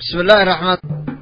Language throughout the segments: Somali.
bismi illaahi raxmaan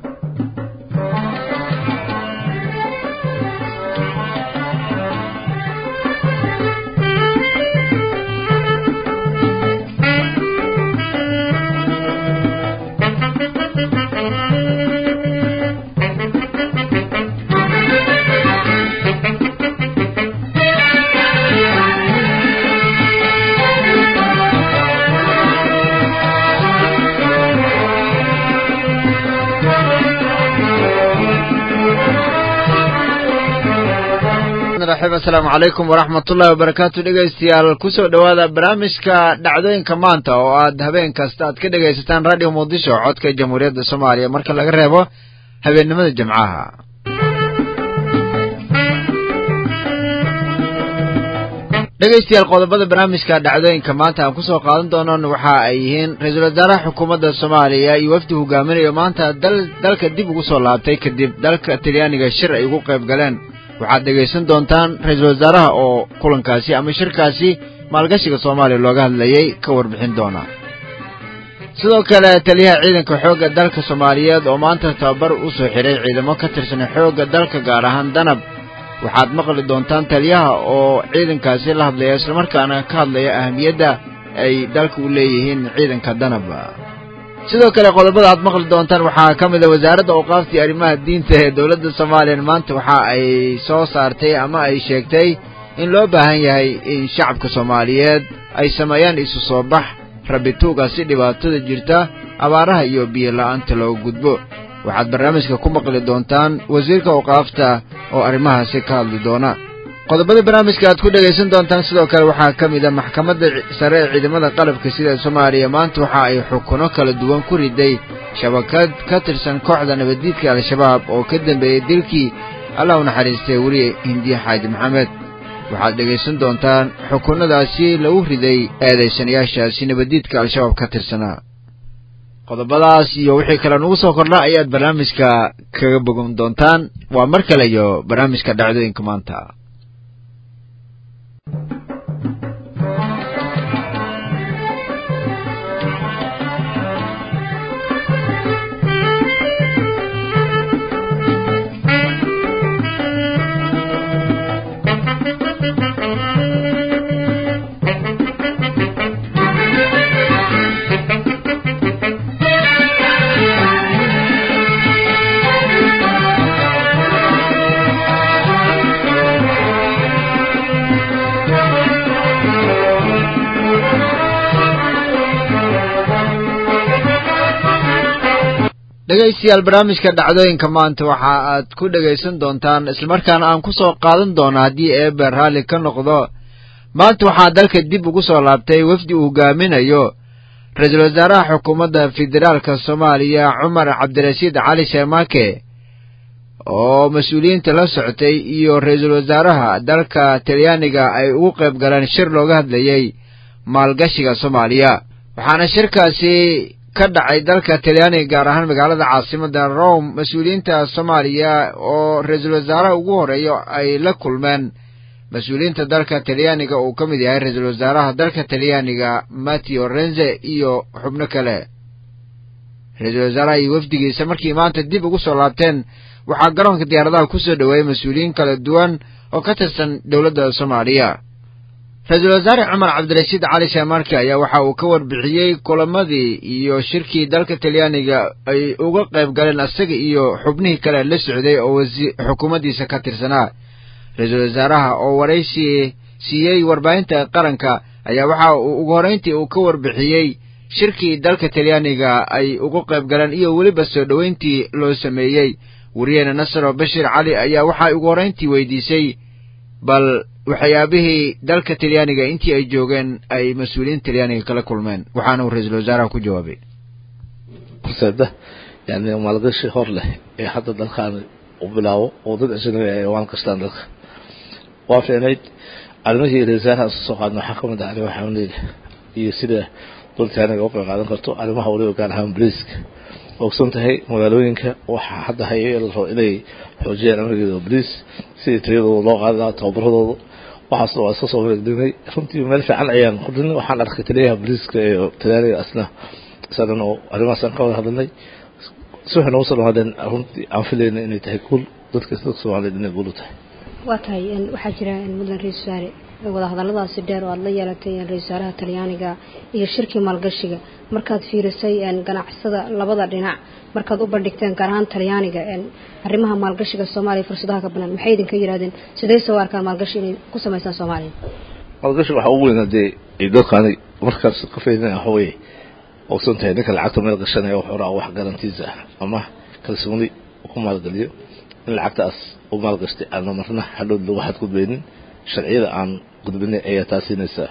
asalaamu calaykum waraxmat ullahi wabarakaatu dhegeystayaal kusoo dhowaada barnaamijka dhacdooyinka maanta oo aad habeen kasta aad ka dhegaysataan radio muqdisho codka jamhuuriyadda soomaaliya marka laga reebo habeennimada jimcaha dhegeystayaal qodobada barnaamijka dhacdooyinka maanta aan kusoo qaadan doonon waxa ay yihiin ra-iisul wasaaraha xukuumadda soomaaliya iyo wafdi hogaaminayo maanta dal dalka dib ugu soo laabtay kadib dalka talyaaniga shir ay ugu qayb galeen waxaad dhegaysan doontaan ra-iisul wasaaraha oo kulankaasi ama shirkaasi maalgashiga soomaaliya looga hadlayay ka warbixin doona sidoo kale taliyaha ciidanka xoogga dalka soomaaliyeed oo maanta tababar u soo xidhay ciidamo ka tirsan xoogga dalka gaar ahaan danab waxaad maqli doontaan taliyaha oo ciidankaasi la hadlaya islamarkaana ka hadlaya ahamiyadda ay dalka u leeyihiin ciidanka danab sidoo kale qodobada aad maqli doontaan waxaa ka mid a wasaaradda awqaaftii arrimaha diinta ee dowladda soomaaliya maanta waxa ay soo saartay ama ay sheegtay in loo baahan yahay in shacabka soomaaliyeed ay sameeyaan isu soo bax rabituuga si dhibaatada jirta abaaraha iyo biyo la'aanta looga gudbo waxaad barnaamijka ku maqli doontaan wasiirka awqaafta oo arrimahaasi ka hadli doona qodobada barnaamijka aad ku dhegaysan doontaan sidoo kale waxaa ka mid a maxkamadda sare ee ciidamada qalabka sida soomaaliya maanta waxa ay xukuno kala duwan ku riday shabakad ka tirsan kooxda nabaddiidka al-shabaab oo ka dambeeyey dilkii allah u naxariistay weliye hindiye xaaji maxamed waxaad dhegaysan doontaan xukunadaasi lagu riday eedaysanayaashaasi nabaddiidka al-shabaab ka tirsanaa qodobadaas iyo wixii kale nugu soo kordha ayaad barnaamijka kaga bogan doontaan waa mar kale iyo barnaamijka dhacdooyinka maanta dhegaystayaal barnaamijka dhacdooyinka maanta waxa aad ku dhegaysan doontaan islamarkaana aan ku soo qaadan doono haddii eebe raalli ka noqdo maanta waxaa dalka dib ugu soo laabtay wafdi uu hogaaminayo ra-iisul wasaaraha xukuumadda federaalka soomaaliya cumar cabdirashiid cali sheemaake oo mas-uuliyiinta la socotay iyo ra-iisul wasaaraha dalka talyaaniga ay ugu qayb galeen shir looga hadlayay maalgashiga soomaaliya waxaana shirkaasi ka dhacay dalka talyaaniga gaar ahaan magaalada caasimada rome mas-uuliyiinta soomaaliya oo ra-iisul wasaaraha ugu horeeyo ay la kulmeen mas-uuliyiinta dalka talyaaniga uu ka mid yahay ra-iisul wasaaraha dalka talyaaniga matteo renze iyo xubno kale ra-iisul wasaaraha iyo wafdigiisa markii maanta dib ugu soo laabteen waxaa garoonka diyaaradaha kusoo dhoweeyey mas-uuliyiin kala duwan oo ka tirsan dowladda soomaaliya ra-iisul wasaare cumar cabdirashiid cali sheemarke ayaa waxa uu ka warbixiyey kulamadii iyo shirkii dalka talyaaniga ay uga qayb galeen isaga iyo xubnihii kale la socday oo xukuumaddiisa ka tirsanaa ra-iisul wasaaraha oo waraysi siiyey warbaahinta qaranka ayaa waxa uu ugu horrayntii uu ka warbixiyey shirkii dalka talyaaniga ay uga qayb galeen iyo weliba soo dhoweyntii loo sameeyey wariyeene nasaro bashir cali ayaa waxay ugu horrayntii weydiisay bal waxyaabihii dalka talyaaniga intii ay joogeen ay mas-uuliyiin talyaaniga kala kulmeen waxaana uu ra-iisul wasaaraha ku jawaabay horseeda yani maalgashi hor leh ee hadda dalkan u bilaabo oo dad ajnabi ay waan kastaan dalka waa fiicnayd arrimihii ra-isul wasaaraha isu soo qaadna waxaa kamid ah arrimaha xanuuneyda iyo sida dowlad talyaaniga uga qayb qaadan karto arrimaha waliba gaar ahaan boliiska ogsan tahay magaalooyinka waxaa hadda haya la rabo inay xoojiyaan amnigeeda boliis sidii tayadooda loo qaadi lahaa tababaradooda waxaasna waa iska soo wareegdinay runtii meel fiican ayaan qudinay waxaan arkay taliyaha boliiska ee talyaaniga asna isagan oo arrimahaasaan ka wada hadalnay si waxay noogu soo dhawaadeen runtii aan filayna inay tahay guul dadka dadka soomaaliyeed inay guul u tahay waa tahay waxaa jira muddan ra-isul wasaare wadahadalladaasi dheer oo aada la yeelatay ra-isul wasaaraha talyaaniga iyo shirkii maalgashiga markaad fiirisay ganacsada labada dhinac markaad u bandhigteen gaar ahaan talyaaniga arrimaha maalgashiga soomaaliya fursadaha ka banaan maxay idinka yidhahdeen sidee soo arkaan maalgashi inay ku samaysaan soomaaliya maalgashi waxaa ugu weynaa dee dadkaani markaas ka faydina waxa weeye ogsan tahay ninka lacagta meel gashanaya wuxuu raa wax garantiisa ah ama kalsooni ku maalgeliyo in lacagtaas u maalgashtay aana marna hadhood lagu xadgudbaynin sharciyada aan gudbinay ayaa taa siinaysaa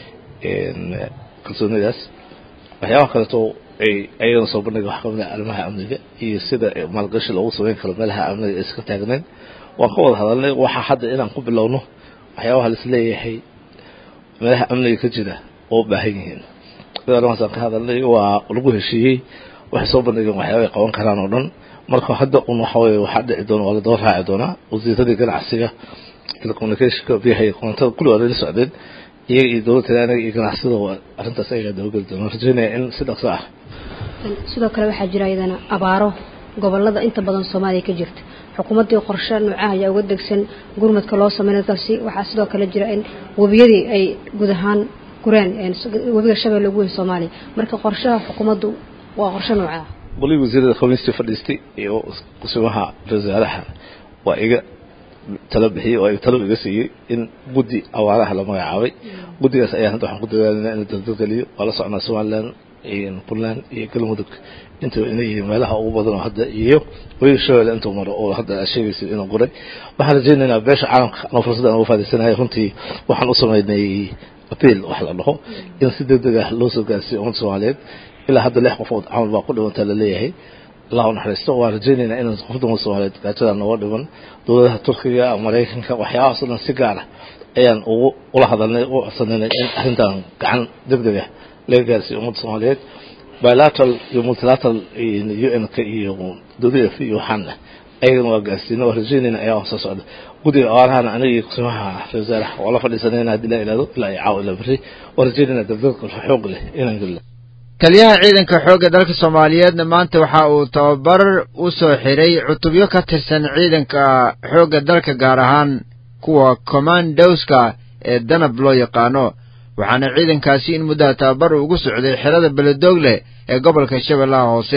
kalsoonidaas waxyaabaha kaleeto ay ayagana soo bandhiga wax kamid ah arrimaha amniga iyo sida maalgashi loogu sameyn karo meelaha amniga ayska taagnayn waan ka wada hadalnay waxaa hadda inaan ku bilowno waxyaabaha lais leeyahay meelaha amniga ka jira oo u baahan yihiin arrimahaasaan ka hadalnay waa lagu heshiiyey waxay soo bandhigeen waxyaaba ay qaban karaan oo dhan marka hadda un waxa weye waxaa dhici doona waa la daba raaci doonaa wasiiradii ganacsiga telecommunicationka biyaha iyo koontada kulli waa lala socdeen iyaga iyo dowladda talyaaniga iyo ganacsida waa arrintaas ayagaa dabageli doona rajeynaya in si dhaqso ah sidoo kale waxaa jira iyadana abaaro gobolada inta badan soomaaliya ka jirta xukuumaddii qorshe noocaha ayaa uga degsan gurmadka loo sameyn dalkaasi waxaa sidoo kale jira in webiyadii ay guud ahaan gureen webiga shabeelle ugu weyn soomaaliya marka qorshaha xukuumaddu waa qorshe nooca ah wali wasiirada khamiistii fadhiistay iyo kusimaha wasaaraha waa iga talo bixiyey oo talo iga siiyey in guddi awaaraha la magacaabay guddigaas ayaa hadda waxaan ku dadaalinaa in la daldalgeliyo waa la socnaa somaliland iyo puntland iyo galmudug intaba inay yihiin meelaha ugu badan oo hadda iyo webiga shabeelle intuu maro oo hadda aad sheegaysid inuu guray waxaan rajaynaynaa beesha caalamka anoo fursada aan uga faadaysanaya runtii waxaan u sameynay appeal wax la dhaho in si deg deg ah loo soo gaarsiiyo ummadda soomaaliyeed ilaa hadda lix qofood camal baa ku dhimantaa laleeyahay allah u naxariisto waan rajaynaynaa inaan qof dumar soomaaliyeed gaajada nooga dhiman dowladaha turkiga maraykanka waxyaabahaas o dhan si gaar ah ayaan ugu ula hadalnay u codsanaynay in arrintan gacan deg deg ah laga gaarsiiyo ummadda soomaaliyeed bilateral iyo multilateral u n k iyo w f iyo waxaan ah ayagana waa gaarsiina waa rajaynayna ayaa soo socda guddiga awaarahana aniga iyo kusimaha ra wasaaraha waa la fadhiisanayna haddii la ilaado ilaa iyo caaw ilaa berri waa rajaynayna dabdadka xoog leh inaan gelina taliyaha ciidanka xoogga dalka soomaaliyeedna maanta waxa uu tababar u soo xiray cutubyo ka tirsan ciidanka xoogga dalka gaar ahaan kuwa commandowska ee danab loo yaqaano waxaana ciidankaasi in muddaha tababar ugu socday xerada beledoogleh ee gobolka shabeellaha hoose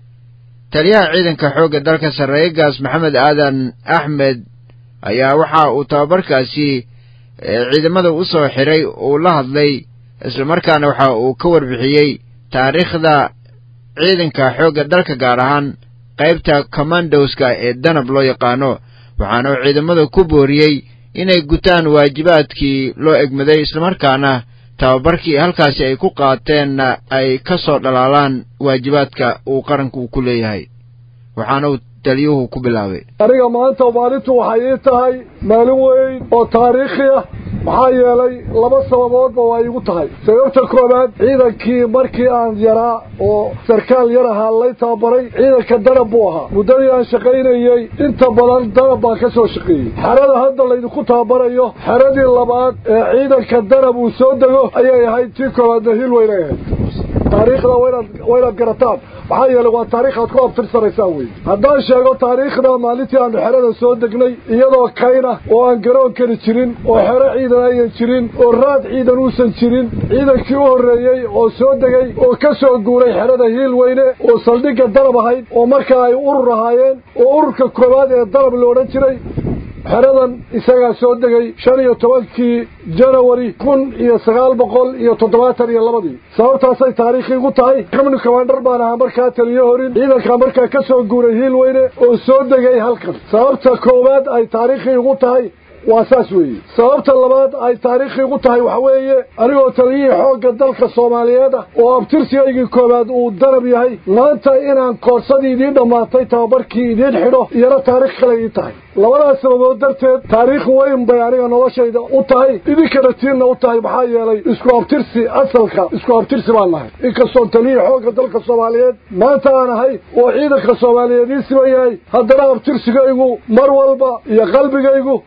taliyaha ciidanka xoogga dalka sarreegaas maxamed aadan axmed ayaa waxa uu tababarkaasi ciidamada u soo xiray uu la hadlay islamarkaana waxa uu ka warbixiyey taariikhda ciidanka xoogga dalka gaar ahaan qaybta commandowska ee danab loo yaqaano waxaana uu ciidamada ku booriyey inay gutaan waajibaadkii loo egmaday islamarkaana tababarkii halkaasi ay ku qaateenna ay ka soo dhalaalaan waajibaadka uu qaranku ku leeyahay waxaana uu taliyuhu ku bilaabay aniga maanta maalintu waxay ii tahay maalin weyn oo taariikhi ah maxaa yeelay laba sababoodba waa iigu tahay sababta koowaad ciidankii markii aan yaraa oo sarkaal yar ahaa lay tababaray ciidanka danab buu ahaa muddadii aan shaqaynayey inta badan danab baan ka soo shaqeeyey xerada hadda laydinku tababarayo xeradii labaad ee ciidanka danab uu soo dego ayay ahayd tii koowaadna hil weynay ahayd taariikhda waynaad waynaad garataan maxaa yeelay waa taariikh aad ku abtirsanaysaan wey haddaan sheego taariikhda maalintii aanu xerada soo degnay iyadoo kayna oo aan garoon keli jirin oo xero ciidan ayan jirin oo raad ciidan uusan jirin ciidankii u horreeyey oo soo degay oo ka soo guuray xerada hiil weyne oo saldhigga danab ahayd oo markaa ay urur ahaayeen oo ururka koowaad ee danab la odhan jiray xeradan isagaa soo degay shan iyo tobankii janawari kun iyo sagaal boqol iyo toddobaatan iyo labadii sababtaasay taariikhi igu tahay xubni commander baan ahaa markaa taliyo horin ciidankaa markaa ka soo guuray hiil weyne oo soo degay halkan sababta koowaad ay taariikhi igu tahay waa saas weeye sababta labaad ay taariikhi igu tahay waxa weeye anigoo taliyihii xoogga dalka soomaaliyeed ah oo abtirsigaygii koowaad uu danab yahay maanta inaan koorsadii idiin dhammaatay tababarkii idiin xidho iyana taarikh kale ii tahay labadaas sababood darteed taariikh weyn bay aniga noloshayda u tahay idinkana tiinna u tahay maxaa yeelay isku abtirsi asalka isku abtirsi baan nahay inkastoon taliyihii xoogga dalka soomaaliyeed maanta aan ahay oo ciidanka soomaaliyeed ii siman yahay haddana abtirsigaygu mar walba iyo qalbigaygu iyo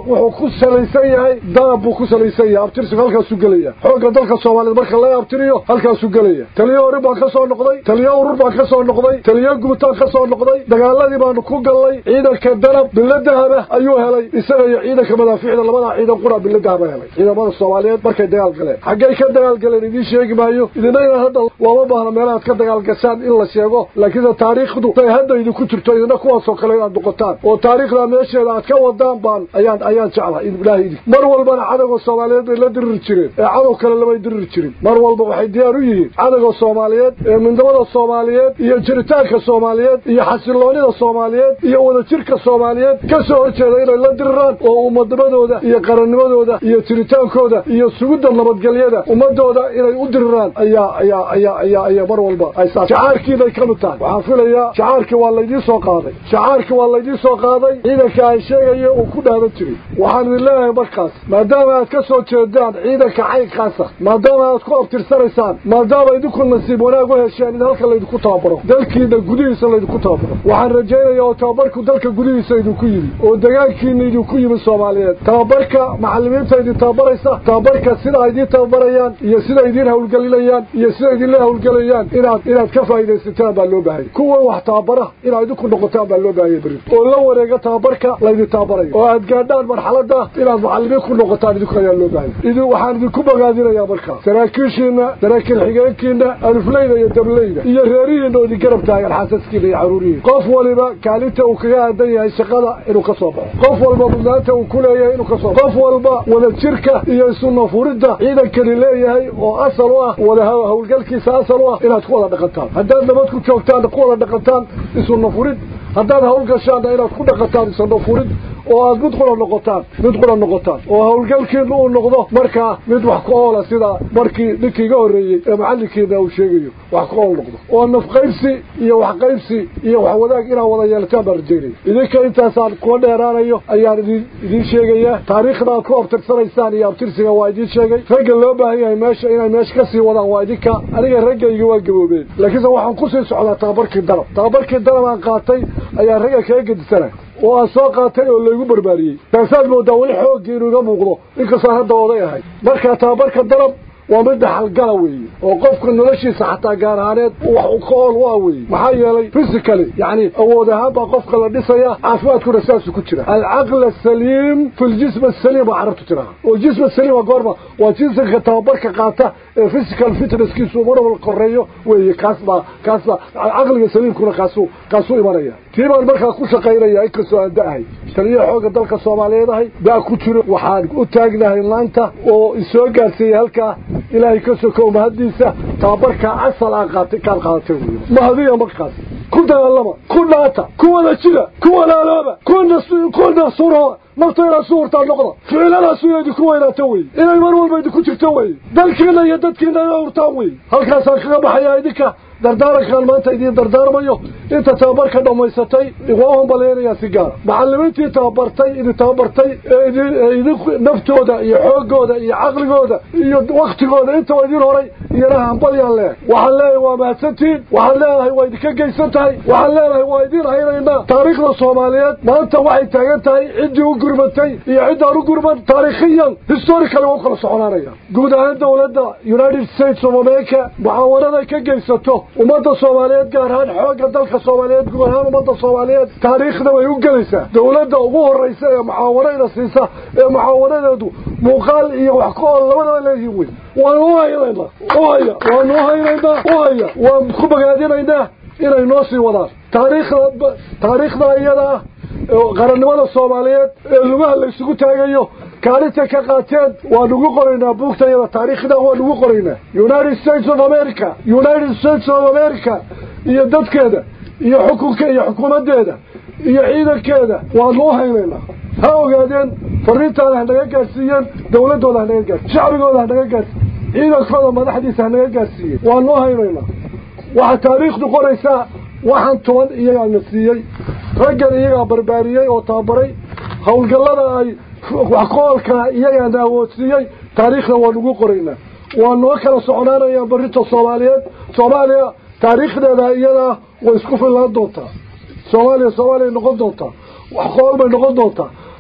wuxuu ku salaysan yahay daab buu ku salaysan yahay abtirsigu halkaasuu gelaya xoogga dalka soomaaliyeed marka laga abtiriyo halkaasuu gelaya taliyo hore baan ka soo noqday taliyo urur baan ka soo noqday taliyo guutaan ka soo noqday dagaaladii baanu ku gallay ciidanka danab bilo dahaba ayuu helay isaga iyo ciidanka madaafiicda labadaa ciidan qura bilo dahaba helay ciidamada soomaaliyeed markay dagaal galeen xaggay ka dagaal galeen idiin sheegi maayo idina inaan hadda looma baahna meelahaad ka dagaal gashaan in la sheego laakiinse taariikhdu say hadda idinku jirto idina kuwaasoo kale inaad noqotaan oo taariikhda meesheeda aad ka wadaan baan ayaan ayaan jeclahay ilaahay idin mar walbana cadowga soomaaliyeed bay la diriri jireen ee cadow kale lamay diriri jirin mar walba waxay diyaar u yihiin cadowga soomaaliyeed ee midnimada soomaaliyeed iyo jiritaanka soomaaliyeed iyo xasiloonida soomaaliyeed iyo wadajirka soomaaliyeed ka soo horjeeda inay la diriraan oo ummadimadooda iyo qarannimadooda iyo jiritaankooda iyo sugidda nabadgelyada ummadooda inay u diriraan ayaa ayaa ayaa ayaa ayaa mar walba ay saa shacaarkiibay ka mid tahay waxaan filayaa shacaarkii waa laydiin soo qaaday shacaarkii waa laydiin soo qaaday ciidanka ay sheegayo uu ku dhaadan jiray waxaan idin leeyahay markaas maadaama aad ka soo jeedaan ciidanka caynkaasa maadaama aad ku abtirsanaysaan maadaama idinku nasiib wanaag u hesheen in halka laydinku tababaro dalkiina gudihiisa laydinku tababaro waxaan rajaynayaa oo tababarku dalka gudihiisa idinku yimi oo degaankiina idinku yimi soomaaliyeed tababarka macallimiinta idin tababaraysa tababarka sida ay idiin tababarayaan iyo sida idiin hawlgelinayaan iyo sida idinla hawlgelayaan inaad inaad ka faa'iidaysataan baa loo baahaya kuwa wax tababara inaad idinku noqotaan baa loo baahaya berri oo la wareega tababarka laydin tababarayo oo aad gaadhaan marxaladda inaad macallimiin ku noqotaan idinku ayaa loo baahaya idin waxaan idinku bogaadinayaa markaa saraakiishiina saraakiil xigeenkiina alufleyda iyo dableyda iyo reerihiina oo idin garab taagan xaasaskiina iyo caruurihiina qof waliba kaalinta uu kaga aadan yahay shaqada inuu ka soo baxo qof walba mudnaanta uu ku leeyahay inuu ka soo baxo qof walba wadajirka iyo isunafuridda ciidankani leeyahay oo asal u ah wada hawlgalkiisa asal u ah inaad ku wada dhaqantaan haddaad nabad ku joogtaanna ku wada dhaqantaan isunafurid haddaad hawlgashaanna inaad ku dhaqantaan isunafurid oo aad mid qura noqotaan mid qura noqotaan oo hawlgalkiina uu noqdo markaa mid wax ku oola sida markii ninkii iga horreeyey ee macallinkiina uu sheegayo wax ku ool noqdo oo nafqaybsi iyo waxqaybsi iyo wax wadaag inaad wada yeelataan baan rajaynaya idinka intaasaan kuwa dheeraanayo ayaan idin idiin sheegayaa taariikhda aad ku abtirsanaysaan iyo abtirsiga waa idiin sheegay ragga loo baahan yahay meesha inay meesha ka sii wadaan waa idinka aniga raggayga waa gaboobeen laakiinse waxaan kusii socdaa tababarkii danab tababarkii danab aan qaatay ayaan ragga kaga gedisanay oo aan soo qaatay oo laygu barbaariyey taasaad moodaa weli xooggii inuu iga muuqdo inkastaan hadda oday ahay markaa tababarka danab waa mid dhaxalgala weeye oo qofka noloshiisa xataa gaar ahaaneed wax ka ool u ah weeye maxaa yeelay physically yacni awood ahaan baa qofka la dhisaya caafimaadkuna saasuu ku jira alcaql asaliim fi ljism asaliim baa carabtu tiraha oo jism asaliim waa goorma waa jinsiga tababarka qaata ee physical fitnesskiisu mar wal koreeyo weeye kaas baa kaas baa caqliga saliimkuna kaasuu kaasuu imanaya tii baan markaa ku shaqaynaya inkastoo aan da-ahay taliyaha xoogga dalka soomaaliyeed ahay da ku jiro waxaan u taagnahay maanta oo isoo gaarsiiyey halkaa ilaahay ka sokow mahaddiisa tababarkaa asal aan qaatay kaan qaadatay wey mahadiya markaas ku dagaalama ku dhaata ku wada jira ku walaalooba ku nafsurooba nafta inaad suurtaa noqda ficiladaas inay idinku weynaato wey inay mar walba idinku jirto wey dalkiina iyo dadkiina ina urtaan wey halkaasaan kaga baxayaa idinka dardaarankaan maanta idiin dardaarmayo inta tababarka dhammaysatay waa hambaleynayaa si gaara macallimiintii tababartay idin tababartay ee idin idin naftooda iyo xooggooda iyo caqligooda iyo waktigooda intaba idin horay iyana hambalyaan leeyahay waxaan leeyahay waa mahadsantihiin waxaan leedahay waa idinka geysan tahay waxaan leedahay waa idin haynaynaa taariikhda soomaaliyeed maanta waxay taagan tahay ciddii u gurmatay iyo ciddaan u gurman taariikhiyan historically waa u kala soconaanaya guud ahaan dowladda united states of america mucaawanaday ka geysato ummadda soomaaliyeed gaar ahaan xoogga dalka soomaaliyeed guud ahaan ummadda soomaaliyeed taariikhda way u gelaysaa dowladda ugu horraysa ee mucaawanayna siisa ee mucaawanadeedu muuqaal iyo wax ka ool labadaba leeyihiin wey waanu u haynaynaa u haya waanu u haynaynaa u haya waan ku bogaadinaynaa inay noo sii wadaan taariikhda taariikhda iyada ah qarannimada soomaaliyeed ee lugaha la isugu taagayo kaalinta ka qaateen waan ugu qoraynaa buugta iyada taariikhda waan ugu qoraynaa united states of america united states of america iyo dadkeeda iyo xukunka iyo xukuumaddeeda iyo ciidankeeda waanu u haynaynaa ha ogaadeen fariintaada hanaga gaarsiiyeen dowladdooda hanaga gaarsiy shacbigooda hanaga gaarsiiy ciidankooda madaxdiisa hanaga gaarsiiyey waanu u haynaynaa waxaa taariikhdu qoraysaa waxaan toban iyagaa na siiyey raggan iyagaa barbaariyey oo tababaray howlgallada ay wax koolka iyagaana awoodsiiyey taariikhda waan ugu qoraynaa waa noo kala soconaanayaan barrinta soomaaliyeed soomaaliya taariikhdeeda iyadaa way isku fillaan doontaa soomaaliya soomaaliya noqon doontaa wax qool bay noqon doontaa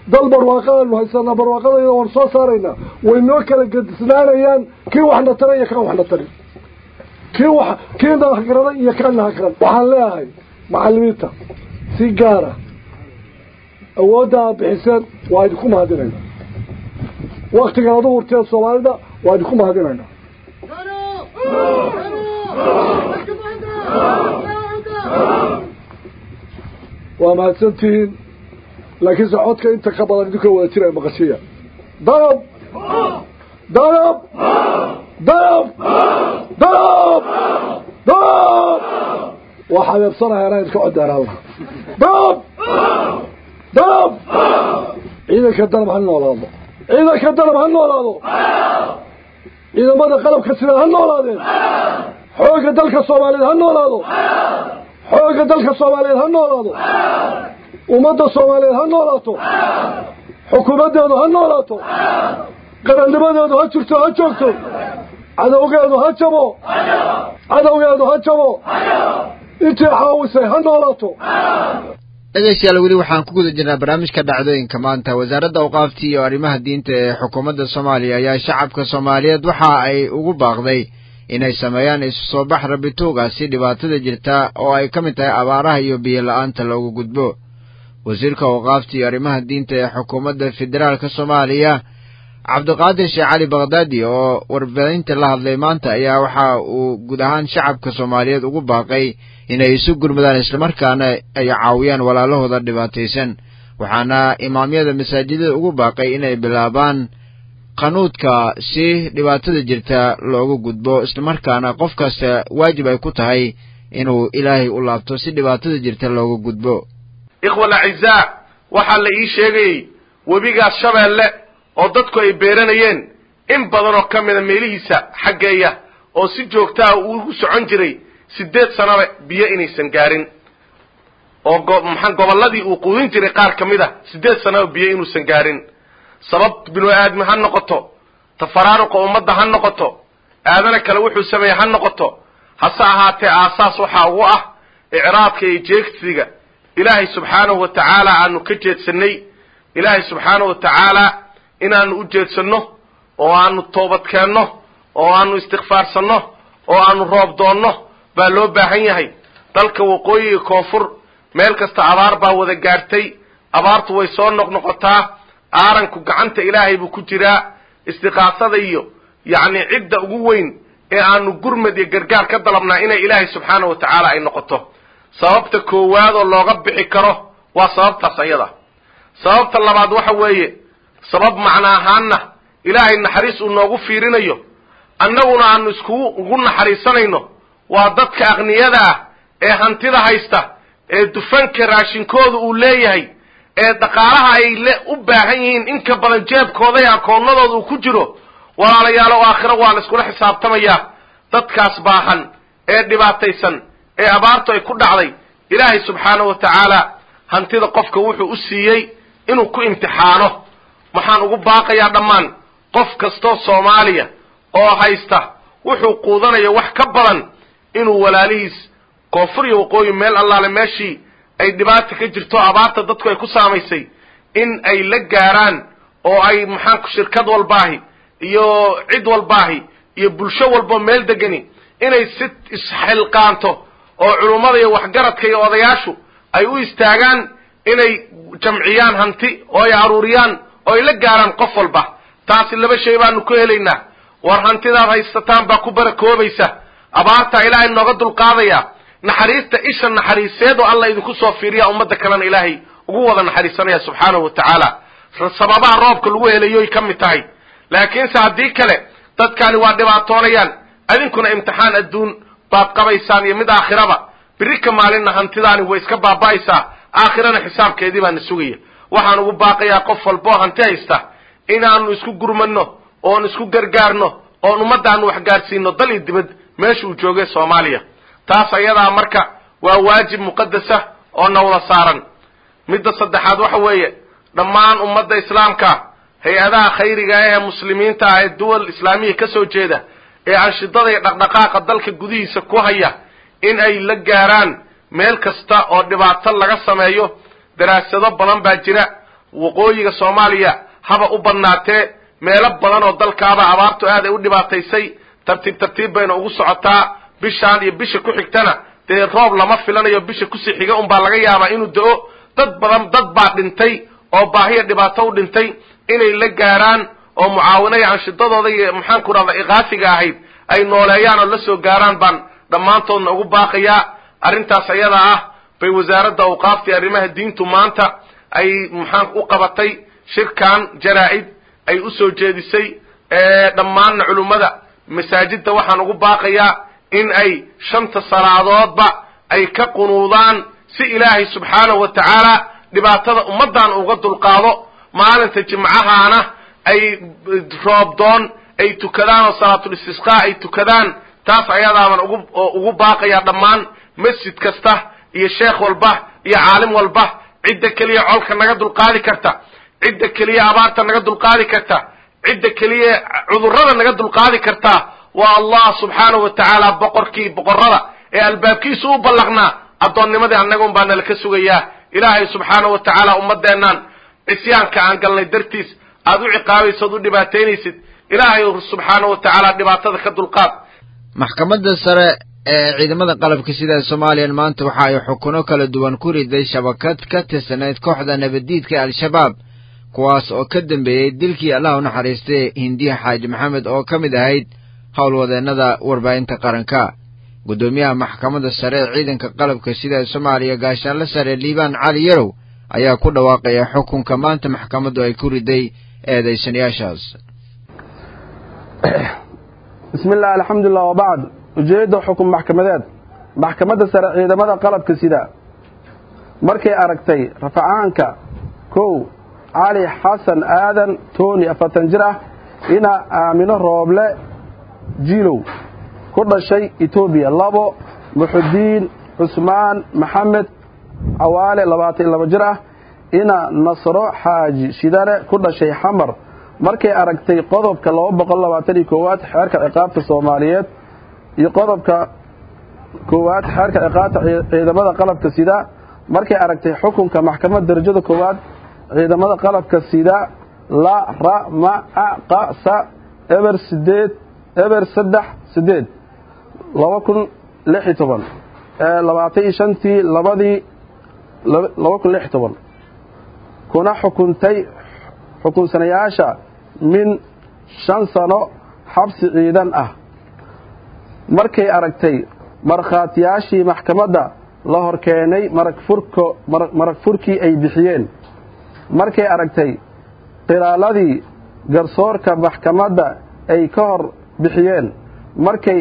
dal barwaaqo aanu haysanaa barwaaqadayda waan soo saaraynaa way noo kala gedisnaanayaan kii waxna taray iyo kaan waxna tarin kii wax kii nahagaraday iyo kaan nahagaran waxaan leeyahay macalimiinta si gaara awoodda aad bixiseen waa idinku mahadinayna waktigan ad u hurteen soomaalida waa idinku mahadinayna waa mahadsantihiin laakiinse codka inta ka badan idinka wada jira maqashiya dalab dalab dalab dalab dalab waa xabeebsanahay anaa idinka cod dheeraan laha dalab dalab ciidanka dalab ha noolaado ciidanka dalab ha noolaado ciidamada qalabka sida ha noolaadeen xoogga dalka soomaaliyeed ha noolaado xoogga dalka soomaaliyeed ha noolaado ummadda soomaaliyeed ha noolaato xukuumaddeedu ha noolaato qarannimadeedu ha jirto ha joogto cadowgeedu ha jabo cadowgeedu ha jabo intii caawisay ha noolaato dhegeystayaal weli waxaan ku guda jirnaa barnaamijka dhacdooyinka maanta wasaaradda awqaaftii iyo arrimaha diinta ee xukuumadda soomaaliya ayaa shacabka soomaaliyeed waxa ay ugu baaqday inay sameeyaan isu soo bax rabituuga si dhibaatada jirta oo ay ka mid tahay abaaraha iyo biyo la-aanta loogu gudbo wasiirka awqaafta iyo arrimaha diinta ee xukuumadda federaalka soomaaliya cabdiqaadir sheekh cali bakhdadi oo warbaahinta la hadlay maanta ayaa waxa uu guud ahaan shacabka soomaaliyeed ugu baaqay inay isu gurmadaan islamarkaana ay caawiyaan walaalahooda dhibaataysan waxaana imaamyada masaajidada ugu baaqay inay bilaabaan qanuudka si dhibaatada jirta loogu gudbo islamarkaana qof kasta waajib ay ku tahay inuu ilaahay u laabto si dhibaatada jirta loogu gudbo ikhwa alacizaa waxaa la ii sheegayey webigaas shabeelle oo dadku ay beeranayeen in badan oo ka mida meelihiisa xaggeeya oo si joogtaa ugu socon jiray siddeed sanaba biyo inaysan gaarin oo go maxaa gobolladii uu quudin jiray qaar ka mid a siddeed sanaba biyo inuusan gaarin sabab binu aadmi ha noqoto tafaraaruqa ummadda ha noqoto aadana kale wuxuu sameeyey ha noqoto hase ahaatee aasaas waxaa ugu ah icraadka iyo jeegsiga ilaahay subxaanahu wa tacaala aanu ka jeedsanay ilaahay subxaanahu wa tacaala inaanu u jeedsanno oo aanu toobadkeenno oo aanu istikfaarsanno oo aanu roob doonno baa loo baahan yahay dalka waqooyi iyo koonfur meel kasta abaar baa wada gaartay abaartu way soo noqnoqotaa aaranku gacanta ilaahay buu ku jiraa istiqaasada iyo yacni cidda ugu weyn ee aanu gurmad iyo gargaar ka dalabnaa inay ilaahay subxaanahu wa tacaala ay noqoto sababta koowaad oo looga bixi karo waa sababtaas ayada sababta labaad waxa weeye sabab macno ahaanna ilaahay naxariis uu noogu fiirinayo annaguna aanu iskugu ugu naxariisanayno waa dadka aqniyada ah ee hantida haysta ee dufanka raashinkooda uu leeyahay ee dhaqaalaha ay le u baahan yihiin in ka badan jeebkooda iyo akoonnadooda uu ku jiro walaalayaalo aakhiro waa la iskula xisaabtamayaa dadkaas baahan ee dhibaataysan ee abaartu ay ku dhacday ilaahay subxaanahu wa tacaala hantida qofka wuxuu u siiyey inuu ku imtixaano waxaan ugu baaqayaa dhammaan qof kastoo soomaaliya oo haysta wuxuu quudanaya wax ka badan inuu walaalihiis koonfur iyo waqooyi meel allaale meeshii ay dhibaata ka jirto abaarta dadku ay ku saamaysay in ay la gaaraan oo ay maxaanku shirkad walbaahi iyo cid walbaahi iyo bulsho walbo meel degani inay si isxilqaanto oo culummada iyo waxgaradka iyo odayaashu ay u istaagaan inay jamciyaan hanti oo ay aruuriyaan oo ay la gaaraan qof walba taasi laba shay baanu ku helaynaa war hantidaad haysataan baa ku barakoobaysa abaartaa ilaahay nooga dulqaadaya naxariista isha naxariiseed oo alla idinku soo fiiriya ummadda kalena ilaahay ugu wada naxariisanaya subxaanahu wa tacaala sababaha roobka lagu helayoy ka mid tahay laakiinse haddii kale dadkaani waa dhibaatoonayaan adinkuna imtixaan adduun baad qabaysaan iyo mid aakhiraba biri ka maalinna hantidaani way iska baaba'aysaa aakhirana xisaabkeedii baana sugaya waxaan ugu baaqayaa qof walboo hanti haysta inaanu isku gurmadno oon isku gargaarno oon ummaddaanu wax gaarsiino dal iyo dibad meesha uu joogay soomaaliya taas ayadaa marka waa waajib muqadasa oo na wada saaran midda saddexaad waxa weeye dhammaan ummadda islaamka hay-adaha khayriga ah ee muslimiinta ah ee duwal islaamiya ka soo jeeda ee anshidada iyo dhaqdhaqaaqa dalka gudihiisa ku haya in ay la gaaraan meel kasta oo dhibaato laga sameeyo daraasado badan baa jira waqooyiga soomaaliya haba u badnaatee meelo badan oo dalkaaba abaartu aad ay u dhibaataysay tartiib tartiib bayna ugu socotaa bishaan iyo bisha ku xigtana dee roob lama filanayo bisha kusii xiga unbaa laga yaabaa inuu da-o dad badan dad baa dhintay oo baahiya dhibaato u dhintay inay la gaaraan oo mucaawinaya anshidadooda iyo maxaanku rahda ikaafiga ahayd ay nooleeyaan oo la soo gaaraan baan dhammaantoodna ugu baaqayaa arrintaas ayada ah bay wasaaradda awqaaftii arrimaha diintu maanta ay maxaan u qabatay shirkan jaraa-id ay usoo jeedisay dhammaanna culummada masaajidda waxaan ugu baaqayaa in ay shanta salaadoodba ay ka qunuudaan si ilaahay subxaanahu wa tacaala dhibaatada ummaddan uga dulqaado maalinta jimcahaana ay roobdoon ay tukadaan oo salaatul istisqaa ay tukadaan taas ayadaaban ugu ugu baaqayaa dhammaan masjid kasta iyo sheekh walba iyo caalim walba cidda keliya colka naga dulqaadi karta cidda keliya abaarta naga dulqaadi karta cidda keliya cudurrada naga dulqaadi karta waa allah subxaanahu wa tacaala boqorkii boqorrada ee albaabkiisu u ballaqnaa addoonnimadii annaga un baa nala ka sugayaa ilaahay subxaanahu wa tacaala ummaddeennan cisyaanka aan galnay dartiis aad u ciqaabaysid u dhibaataynaysid ilaahay subxaanahu wa tacaala dhibaatada ka dulqaad maxkamadda sare ee ciidamada qalabka sida soomaaliyan maanta waxa ay xukuno kala duwan ku riday shabakad ka tirsanayd kooxda nabaddiidka al-shabaab kuwaas oo ka dambeeyey dilkii allah u naxariistay hindiya xaaji maxamed oo ka mid ahayd howlwadeennada warbaahinta qaranka guddoomiyaha maxkamadda sare ee ciidanka qalabka sida soomaaliya gaashaanle sare liibaan cali yarow ayaa ku dhawaaqaya xukunka maanta maxkamaddu ay ku riday eedaysanayaashaas bismi illah alxamdulilah wabacd ujeedda xukun maxkamadeed maxkamadda sare ciidamada qalabka sida markay aragtay rafacaanka kow cali xasan aadan toni afartan jir ah ina aamino rooble jiilow ku dhashay etoobiya labo muxudiin cusmaan maxamed cawaale labaatan iyo laba jir ah ina nasro xaaji shidane ku dhashay xamar markay aragtay qodobka laba boqol labaatan iyo koowaad xeerka ciqaabta soomaaliyeed iyo qodobka koowaad xeerka ciqaabta ciidamada qalabka sida markay aragtay xukunka maxkamad darajada koowaad ciidamada qalabka sida la ra ma a qa sa eber sideed eber saddex sideed laba kun lix iyo toban labaatan iyo shantii labadii laba kun lix iyo toban kuna xukuntay xukunsanayaasha min shan sano xabsi ciidan ah markay aragtay markhaatiyaashii maxkamadda la hor keenay marag furkii ay bixiyeen markay aragtay qilaaladii garsoorka maxkamadda ay ka hor bixiyeen markay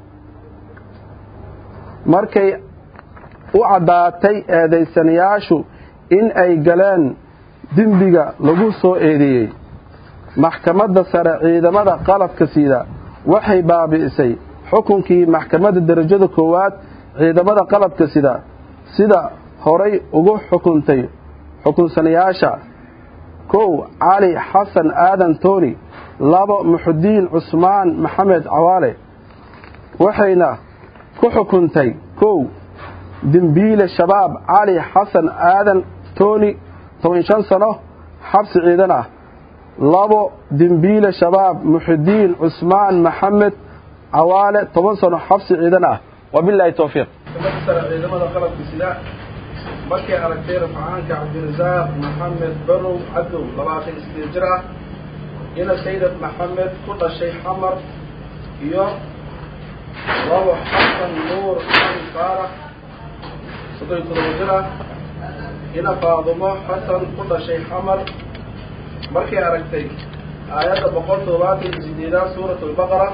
markay u caddaatay eedaysanayaashu in ay galeen dembiga lagu soo eedeeyey maxkamadda sare ciidamada qalabka sida waxay baabi'isay xukunkii maxkamadda derajada koowaad ciidamada qalabka sida sida horay ugu xukuntay xukunsanayaasha kow cali xasan aadan toni labo muxudiin cusmaan maxamed cawaale waxayna ku xukuntay kow dembiile shabaab cali xasan aadan toni toban shan sano xabsi ciidan ah labo dembiile shabaab muxudiin cusmaan maxamed cawaale toban sano xabsi ciidan ah wabilaahi towfiiq ciidamada qalabka sida markay aragtay rafcaanka cabdirasaaq maxamed barow cadow labaatan iyo sideed jir ah ina saydad maxamed ku dhashay xamar iyo labo xasan nuur ali faarax soddon iyo todoba jir ah ina faadumo xasan ku dhashay xamar markay aragtay aayadda boqol toddobaatan iyo sideedaad suurat albaqara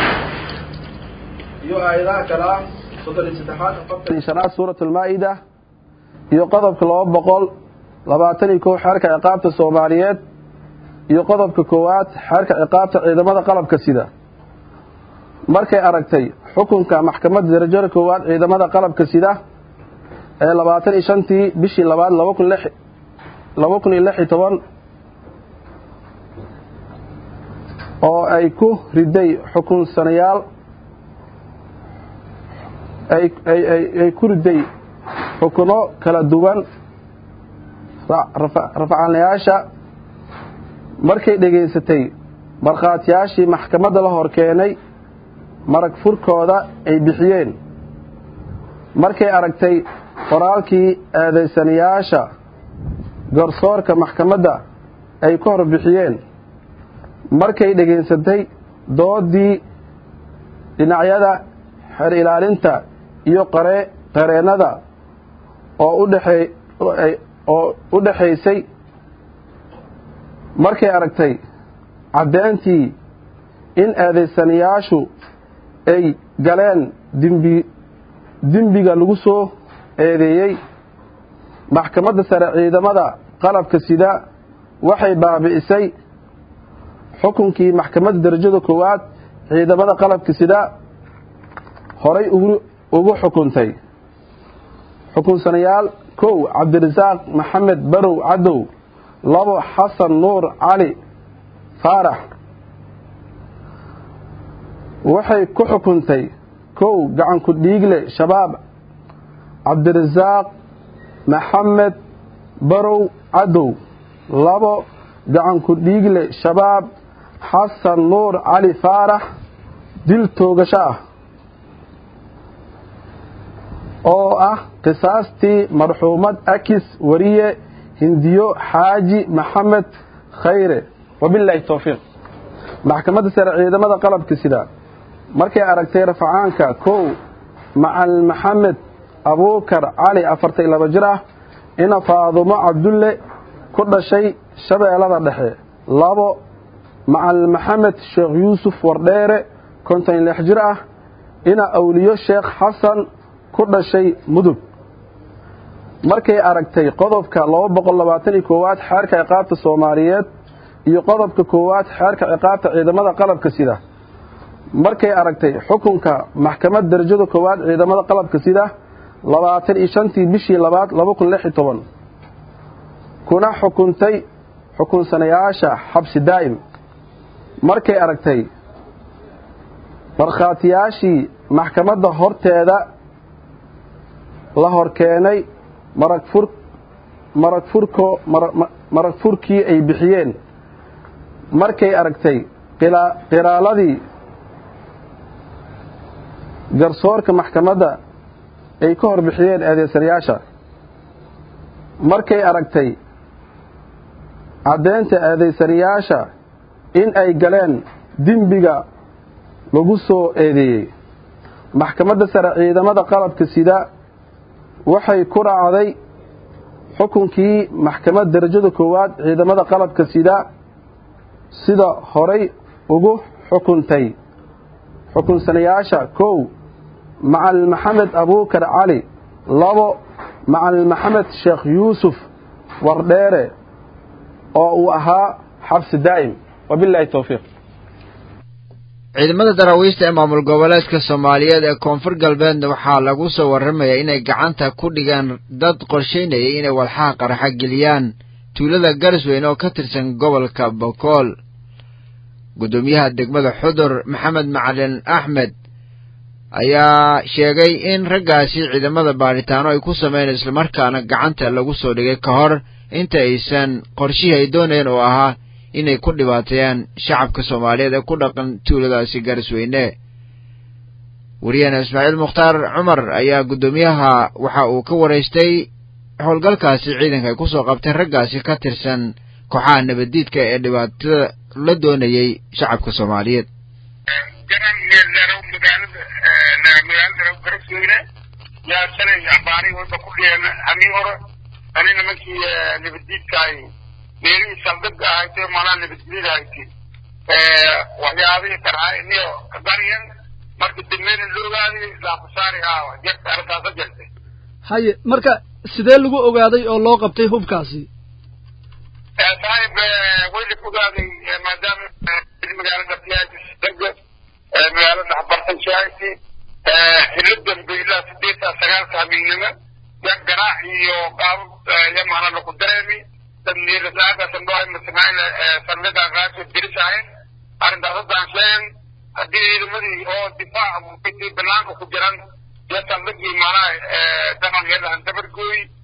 iyo aayadaha kale ah soddon iyo saddexaad afartan iyo shanaad suurat almaa-ida iyo qodobka laba boqol labaatan iyo kow xeerka ciqaabta soomaaliyeed iyo qodobka koowaad xeerka ciqaabta ciidamada qalabka sida markay aragtay xukunka maxkamadda darajada koowaad ciidamada qalabka sida ee labaatan iyo shantii bishii labaad laba kun lix laba kun iyo lix iyo toban oo ay ku riday xukunsanayaal ay ku riday xukuno kala duwan rafcaanayaasha markay dhegaysatay markhaatiyaashii maxkamadda la hor keenay marag furkooda ay bixiyeen markay aragtay qoraalkii eedaysanayaasha garsoorka maxkamadda ay ka hor bixiyeen markay dhegaysatay doodii dhinacyada xer ilaalinta iyo qare qareennada oo udhexey oo u dhexaysay markay aragtay caddeyntii in eedaysanayaashu ay galeen dimbi dembiga lagu soo eedeeyey maxkamadda sare ciidamada qalabka sida waxay baabi'isay xukunkii maxkamadda darajada koowaad ciidamada qalabka sida horay ugu xukuntay xukunsanayaal kow cabdirasaaq maxamed barow cadow labo xasan nuur cali faarax waxay ku xukuntay kow gacanku dhiigle shabaab cabdirasaaq maxamed barow cadow labo gacanku dhiigle shabaab xasan nuur cali faarax dil toogasho ah oo ah qisaastii marxuumad akis wariye hindiyo xaaji maxamed khayre wabilaahi towfiiq maxkamadda sare ciidamada qalabka sida markay aragtay rafacaanka kow macalin maxamed abuukar cali afartan laba jir ah ina faadumo cabdulle ku dhashay shabeellada dhexe labo macalin maxamed sheekh yuusuf wardheere konton lix jir ah ina awliyo sheekh xasan ku dhashay mudug markay aragtay qodobka laba boqol labaatan iyo koowaad xeerka ciqaabta soomaaliyeed iyo qodobka koowaad xeerka ciqaabta ciidamada qalabka sida markay aragtay xukunka maxkamad darajada koowaad ciidamada qalabka sida labaatan iyo shantii bishii labaad laba kun lix iyo toban kuna xukuntay xukunsanayaasha xabsi daa'im markay aragtay markhaatiyaashii maxkamadda horteeda la hor keenay marag fur marag furko marag furkii ay bixiyeen markay aragtay qiraaladii garsoorka maxkamadda ay ka hor bixiyeen eedeysanayaasha markay aragtay caddeynta eedeysanayaasha in ay galeen dembiga lagu soo eedeeyey maxkamadda sare ciidamada qalabka sida waxay ku raacday xukunkii maxkamad darajada koowaad ciidamada qalabka sida sida horay ugu xukuntay xukunsanayaasha kow macalin maxamed abuukar cali labo macalin maxamed sheekh yuusuf wardheere oo uu ahaa xabsi daa'im wabilaahi towfiiq ciidamada daraawiista ee maamul goboleedka soomaaliyeed ee koonfur galbeedna waxaa lagu soo warramayaa inay gacanta ku dhigaan dad qorshaynayay inay walxaha qaraxa geliyaan tuulada garisweyn oo ka tirsan gobolka bokool guddoomiyaha degmada xudur maxamed macalin axmed ayaa sheegay in raggaasi ciidamada baadhitaano ay ku sameyn islamarkaana gacanta lagu soo dhigay ka hor inta aysan qorshihii ay doonayeen oo ahaa inay ku dhibaateeyaan shacabka soomaaliyeed ee ku dhaqan tuuladaasi garisweyne wariyaheena ismaaciil mukhtaar cumar ayaa guddoomiyaha waxa uu ka waraystay howlgalkaasi ciidanka ay ku soo qabteen raggaasi ka tirsan kooxaha nabaddiidka ee dhibaatada la doonayay shacabka soomaaliyeed magaalada garisweyne yaa shalay ambaaray walba ku dhiyeen hamii hore ani nimankii nabaddiidka ay meelihii saldhibka ahayd malaa nabadgelyada ahayd waxyaabihii qarxayniyo qaryan marka degmeyna la ogaaday laakusaari ah jarta arrintaasa jartay haye marka sidee lagu ogaaday oo loo qabtay hubkaasi saaxib way la ogaaday maadaama magaalada fiyaadisdaga magaalada dhexbartan shaahisi xillo dambe ilaa sideetan sagaalka hamiignimo ya ganaax iyo qaabab yamana laku dareemi dadniilasaagaasandhoamasamaayna saldhiga qaasoo dirisahayn arrintaas haddaan sheegan haddii ciidamadii oo difaac banaanka ku jiran iyo saldhigii maanaha daman yadahan dabargooy arrintaas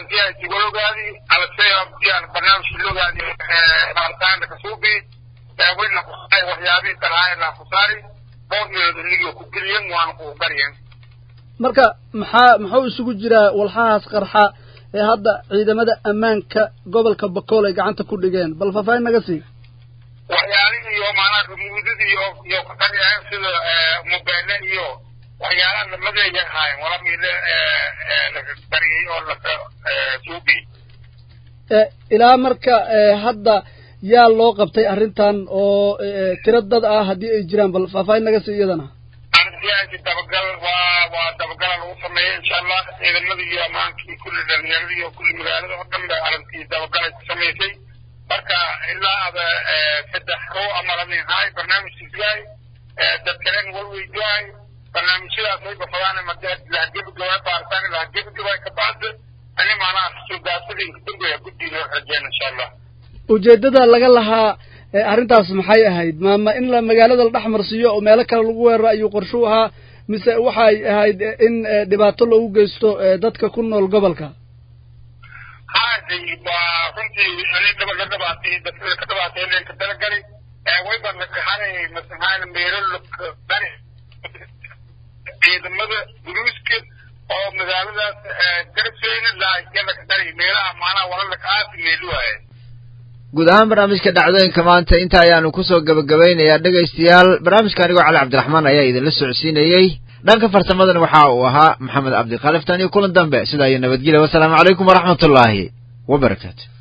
arrintiyaasi walogaadi alaseabdiyaan barnaamijka logaadi baaritaanka kasuubi wayna kusaay waxyaabihii talahaay la kusaari dhowr meelood inigii ku geliyen waana ku baryen marka maxaa muxuu isugu jiraa walxahaas qarxa ee hadda ciidamada ammaanka gobolka bakool ay gacanta ku dhigeen bal faahfaahin naga sii waxyaalihii iyo maanaa rumuudadii iyo iyo kaqaryahayn sida mobeele iyo waxyaalaha lamadeeya ahaayeen wala miile laga bariyey oo laka suubi ilaa marka hadda yaa loo qabtay arrintan oo tiro dad ah haddii ay jiraan bal faahfaahin naga sii iyadana arrintiyaasi dabagal waa waa dabagala lagu sameeyey insha allah ciidamadii iyo amaankii kulli dhalinyaradii iyo kulli magaalada oo dhan ba arrintii dabagalay ku samaysay marka ilaa ada saddex roo ama lamin haay barnaamijkiisgaay dad kalen walweydiyaay barnaamijyadaas way bafadaan lahagebagabaa baaritaan lahagebagabaa kabacda ani maanaha suugaasadii dambeya guddiga rajeen insha allah ujeeddada laga lahaa arrintaas maxay ahayd maama in la magaalada la dhex marsiiyo oo meelo kale lagu weeraro ayuu qorshuu ahaa mise waxay ahayd in dhibaato lagu geysto dadka ku nool gobolka haday waa runtii ani dhaba la dhabaatay dadka ka dhabaatay leen ka talagali wayba nakahanay masahaan meelo lakadani ciidamada buluuska oo magaaladaas garabseyna laayala ka dari meelaha maanaha walalaka aasi meelu waaye guud ahaan barnaamijka dhacdooyinka maanta inta ayaanu kusoo gebagabaynayaa dhegaystayaal barnaamijka anigoo cali cabdiraxmaan ayaa idinla socodsiinayey dhanka farsamadana waxa uu ahaa maxamed cabdikaliftan iyo kulan dambe sidaa iyo nabadgelya wasalaamu calaykum waraxmatullaahi wabarakaatu